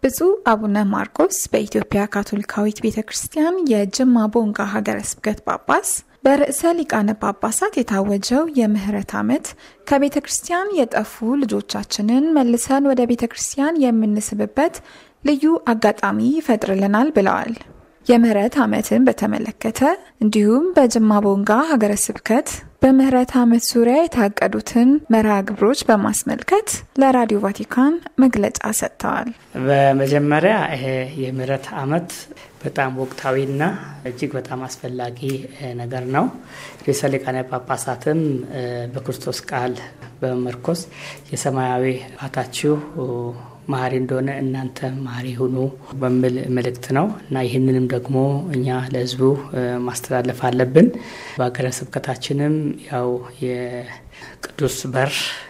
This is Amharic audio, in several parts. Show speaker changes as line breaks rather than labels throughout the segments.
ብፁዕ አቡነ ማርቆስ በኢትዮጵያ ካቶሊካዊት ቤተ ክርስቲያን የጅማ ቦንጋ ሀገረ ስብከት ጳጳስ በርዕሰ ሊቃነ ጳጳሳት የታወጀው የምህረት ዓመት ከቤተ ክርስቲያን የጠፉ ልጆቻችንን መልሰን ወደ ቤተ ክርስቲያን የምንስብበት ልዩ አጋጣሚ ይፈጥርልናል ብለዋል። የምህረት ዓመትን በተመለከተ እንዲሁም በጅማ ቦንጋ ሀገረ ስብከት በምህረት ዓመት ዙሪያ የታቀዱትን መርሃ ግብሮች በማስመልከት ለራዲዮ ቫቲካን መግለጫ ሰጥተዋል።
በመጀመሪያ ይሄ የምህረት ዓመት በጣም ወቅታዊና እጅግ በጣም አስፈላጊ ነገር ነው። ርዕሰ ሊቃነ ጳጳሳትም በክርስቶስ ቃል በመመርኮስ የሰማያዊ አባታችሁ መሀሪ እንደሆነ እናንተ መሀሪ ሁኑ በሚል መልእክት ነው እና ይህንንም ደግሞ እኛ ለሕዝቡ ማስተላለፍ አለብን። በሀገረ ስብከታችንም ያው የቅዱስ በር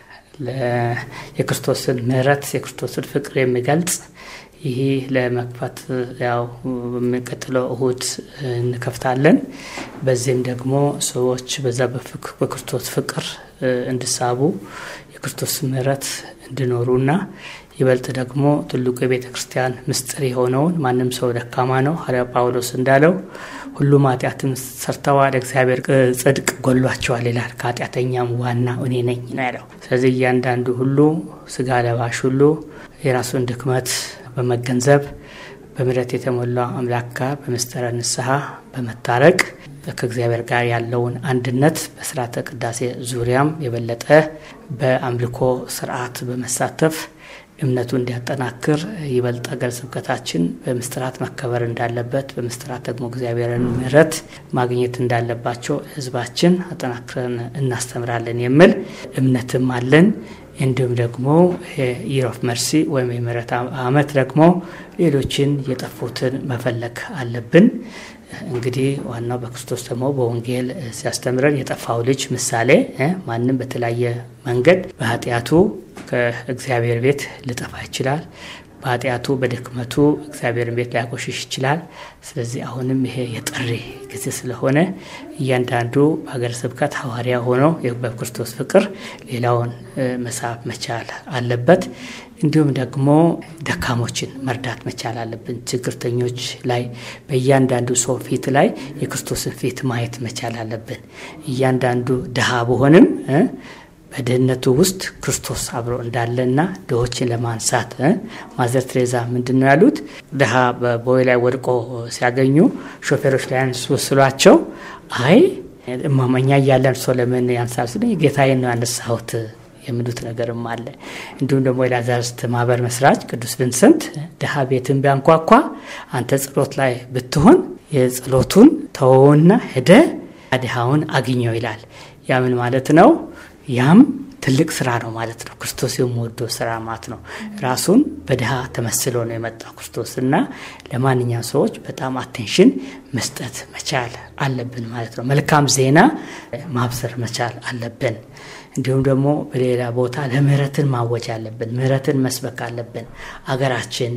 የክርስቶስን ምሕረት የክርስቶስን ፍቅር የሚገልጽ ይህ ለመክፈት ያው በሚቀጥለው እሁድ እንከፍታለን። በዚህም ደግሞ ሰዎች በዛ በክርስቶስ ፍቅር እንዲሳቡ የክርስቶስ ምሕረት እንዲኖሩና ይበልጥ ደግሞ ትልቁ የቤተ ክርስቲያን ምስጢር የሆነውን ማንም ሰው ደካማ ነው፣ ሐዋርያ ጳውሎስ እንዳለው ሁሉም ኃጢአትን ሰርተዋል፣ እግዚአብሔር ጽድቅ ጎሏቸዋል ይላል። ከኃጢአተኛም ዋና እኔ ነኝ ነው ያለው። ስለዚህ እያንዳንዱ ሁሉ ስጋ ለባሽ ሁሉ የራሱን ድክመት በመገንዘብ በምሕረት የተሞላ አምላክ ጋር በምስጢረ ንስሐ በመታረቅ ከእግዚአብሔር ጋር ያለውን አንድነት በስርዓተ ቅዳሴ ዙሪያም የበለጠ በአምልኮ ስርዓት በመሳተፍ እምነቱ እንዲያጠናክር ይበልጥ ሀገረ ስብከታችን በምስጢራት መከበር እንዳለበት በምስጢራት ደግሞ እግዚአብሔርን ምሕረት ማግኘት እንዳለባቸው ሕዝባችን አጠናክረን እናስተምራለን የሚል እምነትም አለን። እንዲሁም ደግሞ ኢር ኦፍ መርሲ ወይም የምህረት ዓመት ደግሞ ሌሎችን የጠፉትን መፈለግ አለብን። እንግዲህ ዋናው በክርስቶስ ደግሞ በወንጌል ሲያስተምረን የጠፋው ልጅ ምሳሌ ማንም በተለያየ መንገድ በኃጢአቱ ከእግዚአብሔር ቤት ሊጠፋ ይችላል። በኃጢአቱ በድክመቱ እግዚአብሔርን ቤት ሊያቆሽሽ ይችላል። ስለዚህ አሁንም ይሄ የጥሪ ጊዜ ስለሆነ እያንዳንዱ በሀገረ ስብከት ሐዋርያ ሆኖ በክርስቶስ ፍቅር ሌላውን መሳብ መቻል አለበት። እንዲሁም ደግሞ ደካሞችን መርዳት መቻል አለብን። ችግርተኞች ላይ በእያንዳንዱ ሰው ፊት ላይ የክርስቶስን ፊት ማየት መቻል አለብን። እያንዳንዱ ድሃ በሆንም በድህነቱ ውስጥ ክርስቶስ አብሮ እንዳለና ድሆችን ለማንሳት ማዘር ትሬዛ ምንድን ነው ያሉት? ድሃ በቦይ ላይ ወድቆ ሲያገኙ ሾፌሮች ላይ ያንሱ ስሏቸው፣ አይ እማመኛ እያለን ሰው ለምን ያንሳል ስለ ጌታዬን ነው ያነሳሁት የሚሉት ነገርም አለ። እንዲሁም ደግሞ የላዛርስት ማህበር መስራች ቅዱስ ቪንሰንት ድሃ ቤትን ቢያንኳኳ አንተ ጸሎት ላይ ብትሆን የጸሎቱን ተወውና ሄደ ድሃውን አግኘው ይላል። ያ ምን ማለት ነው? ያም ትልቅ ስራ ነው ማለት ነው። ክርስቶስ የሚወደው ስራ ማለት ነው። ራሱን በድሃ ተመስሎ ነው የመጣው ክርስቶስ እና ለማንኛውም ሰዎች በጣም አቴንሽን መስጠት መቻል አለብን ማለት ነው። መልካም ዜና ማብሰር መቻል አለብን። እንዲሁም ደግሞ በሌላ ቦታ ለምህረትን ማወጅ አለብን። ምህረትን መስበክ አለብን። አገራችን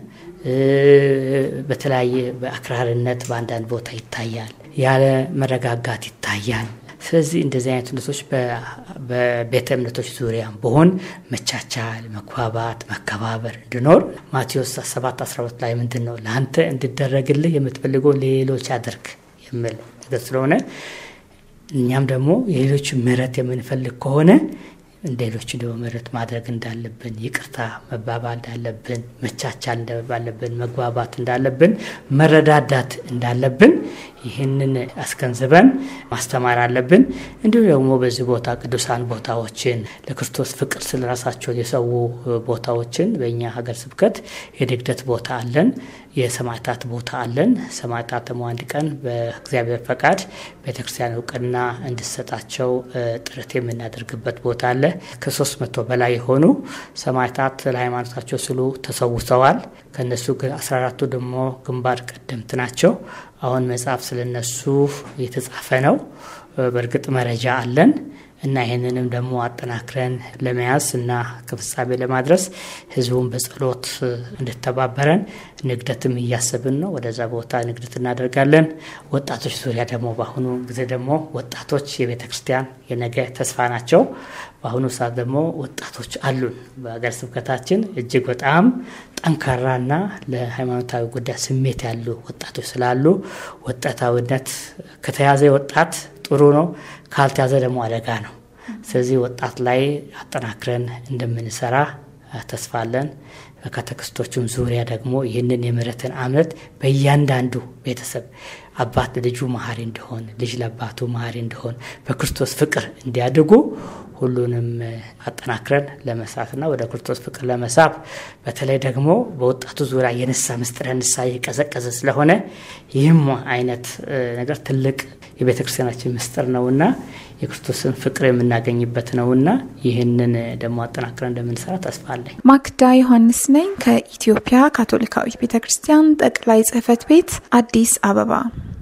በተለያየ በአክራሪነት በአንዳንድ ቦታ ይታያል። ያለ መረጋጋት ይታያል። ስለዚህ እንደዚህ አይነት እምነቶች በቤተ እምነቶች ዙሪያ በሆን መቻቻል፣ መግባባት፣ መከባበር እንዲኖር ማቴዎስ 7 12 ላይ ምንድን ነው ለአንተ እንዲደረግልህ የምትፈልገው ሌሎች አድርግ የሚል ነገር ስለሆነ እኛም ደግሞ የሌሎች ምሕረት የምንፈልግ ከሆነ ሌሎች ደግሞ ምሕረት ማድረግ እንዳለብን፣ ይቅርታ መባባል እንዳለብን፣ መቻቻል እንዳለብን፣ መግባባት እንዳለብን፣ መረዳዳት እንዳለብን ይህንን አስገንዝበን ማስተማር አለብን። እንዲሁም ደግሞ በዚህ ቦታ ቅዱሳን ቦታዎችን ለክርስቶስ ፍቅር ስለ ራሳቸው የሰው ቦታዎችን በእኛ ሀገር ስብከት የድግደት ቦታ አለን፣ የሰማዕታት ቦታ አለን። ሰማዕታት ደግሞ አንድ ቀን በእግዚአብሔር ፈቃድ ቤተክርስቲያን እውቅና እንድሰጣቸው ጥረት የምናደርግበት ቦታ አለ። ከሶስት መቶ በላይ የሆኑ ሰማዕታት ለሃይማኖታቸው ስሉ ተሰውተዋል። ከእነሱ አስራ አራቱ ደግሞ ግንባር ቀደምት ናቸው። አሁን መጽሐፍ ስለነሱ የተጻፈ ነው። በእርግጥ መረጃ አለን። እና ይህንንም ደግሞ አጠናክረን ለመያዝ እና ከፍጻሜ ለማድረስ ህዝቡን በጸሎት እንድተባበረን ንግደትም እያሰብን ነው። ወደዛ ቦታ ንግደት እናደርጋለን። ወጣቶች ዙሪያ ደግሞ በአሁኑ ጊዜ ደግሞ ወጣቶች የቤተ ክርስቲያን የነገ ተስፋ ናቸው። በአሁኑ ሰዓት ደግሞ ወጣቶች አሉን። በሀገር ስብከታችን እጅግ በጣም ጠንካራና ለሃይማኖታዊ ጉዳይ ስሜት ያሉ ወጣቶች ስላሉ ወጣታዊነት ከተያዘ ወጣት ጥሩ ነው፣ ካልተያዘ ደግሞ አደጋ ነው። ስለዚህ ወጣት ላይ አጠናክረን እንደምንሰራ ተስፋ አለን። በካተክስቶቹም ዙሪያ ደግሞ ይህንን የምህረትን ዓመት በእያንዳንዱ ቤተሰብ አባት ልጁ መሀሪ እንዲሆን፣ ልጅ ለአባቱ መሀሪ እንዲሆን፣ በክርስቶስ ፍቅር እንዲያድጉ ሁሉንም አጠናክረን ለመስራትና ወደ ክርስቶስ ፍቅር ለመሳብ በተለይ ደግሞ በወጣቱ ዙሪያ የንሳ ምስጢረ ንሳ የቀዘቀዘ ስለሆነ ይህም አይነት ነገር ትልቅ የቤተ ክርስቲያናችን ምስጢር ነውና የክርስቶስን ፍቅር የምናገኝበት ነውና ይህንን ደግሞ አጠናክረን እንደምንሰራ ተስፋ አለኝ።
ማክዳ ዮሐንስ ነኝ ከኢትዮጵያ ካቶሊካዊት ቤተ ክርስቲያን ጠቅላይ ጽሕፈት ቤት አዲስ አበባ